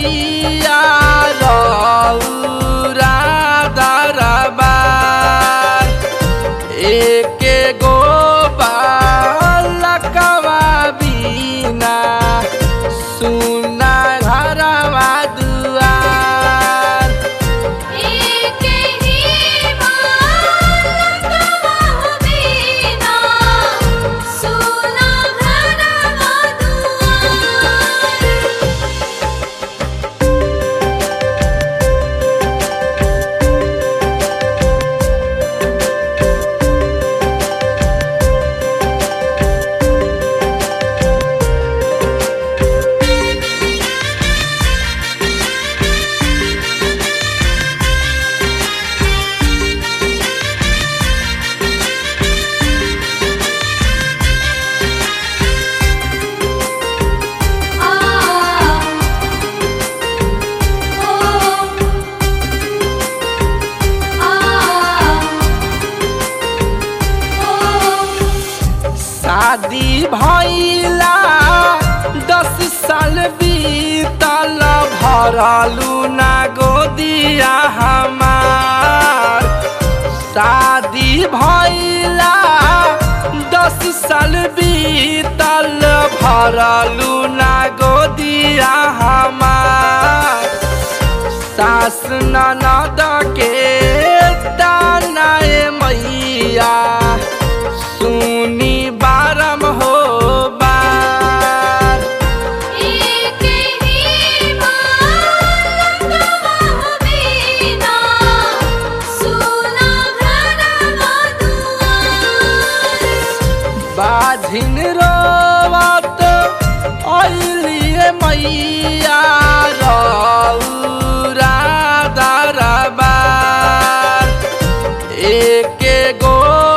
मैया रौरा दरबार एके गो बालकवा बिना सुना घरवा दुआर एके ही बालकवा बिना सुना घरवा दुआर शादी भइला दस साल बीतल भरलू ना गोदिया हमार शादी भइला दस साल बीतल भरलू ना गोदिया हमार सास ननद के तानाए मैया सुनी बारम हो बार एके ही बालकवा बिना सुना घरवा दुआर बाझिन रोवत अलिए मैया रौरा दरबार एके गो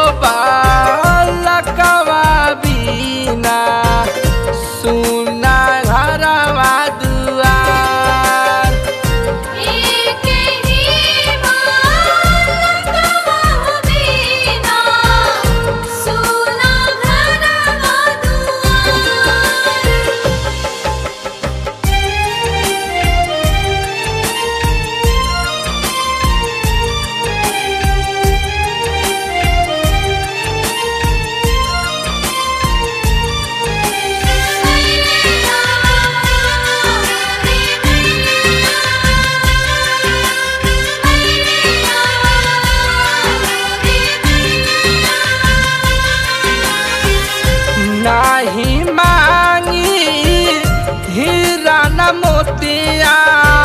बालकवा बिना सुना घरवा दुआर एके ही बालकवा बिना सुना घरवा दुआर नाही मांगी हीरा न मोतिया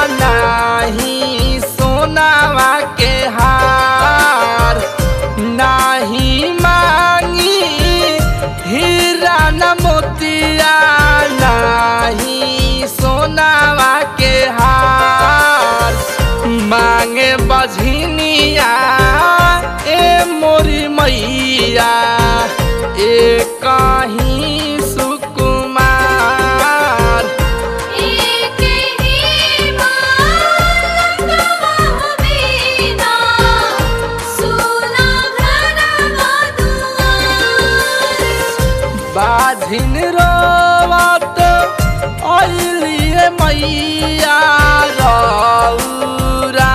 नाही सोनावा के हार नाही मांगी हीरा न मोतिया नाही सोनावा के हार मांगे बझनिया ए मोरी मैया ए कहीं सुकुमार एके ही बालकवा बिना सुना घरवा दुआर बाझिन रोवत अलिए मैया रौरा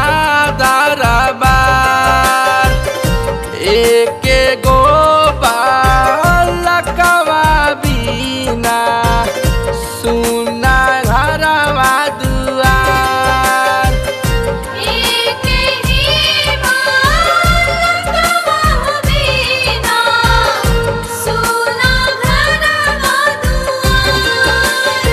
दरबार एके गो बालकवा बिना सुना घरवा दुआर एके ही बालकवा बिना सुना घरवा दुआर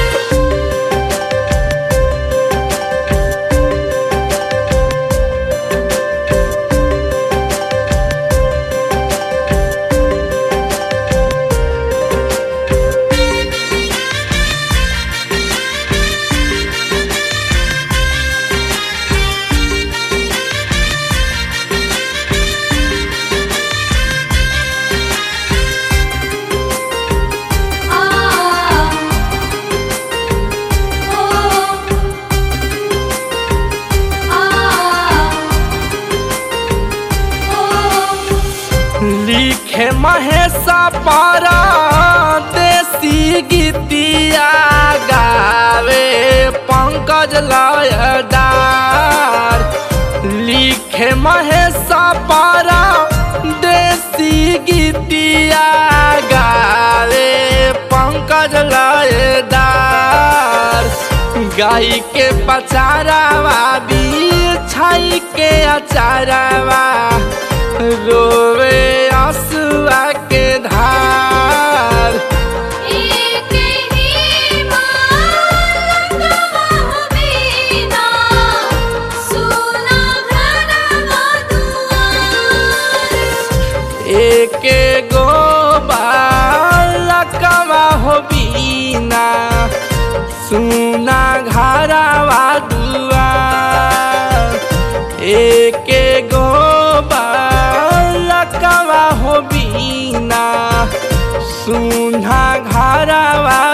लिखे महेशा पारा देसी गीतिया गावे पंकज ला गाय के पचारावा बिछाई के अचारावा रोवे आंसुआ के धार एक ही मालकवा हो बिना सुना घरवा दुआर एक गो बालकवा हो बीना सुना घरवा दुआर एक गो बालकवा हो बीना सुना घरवा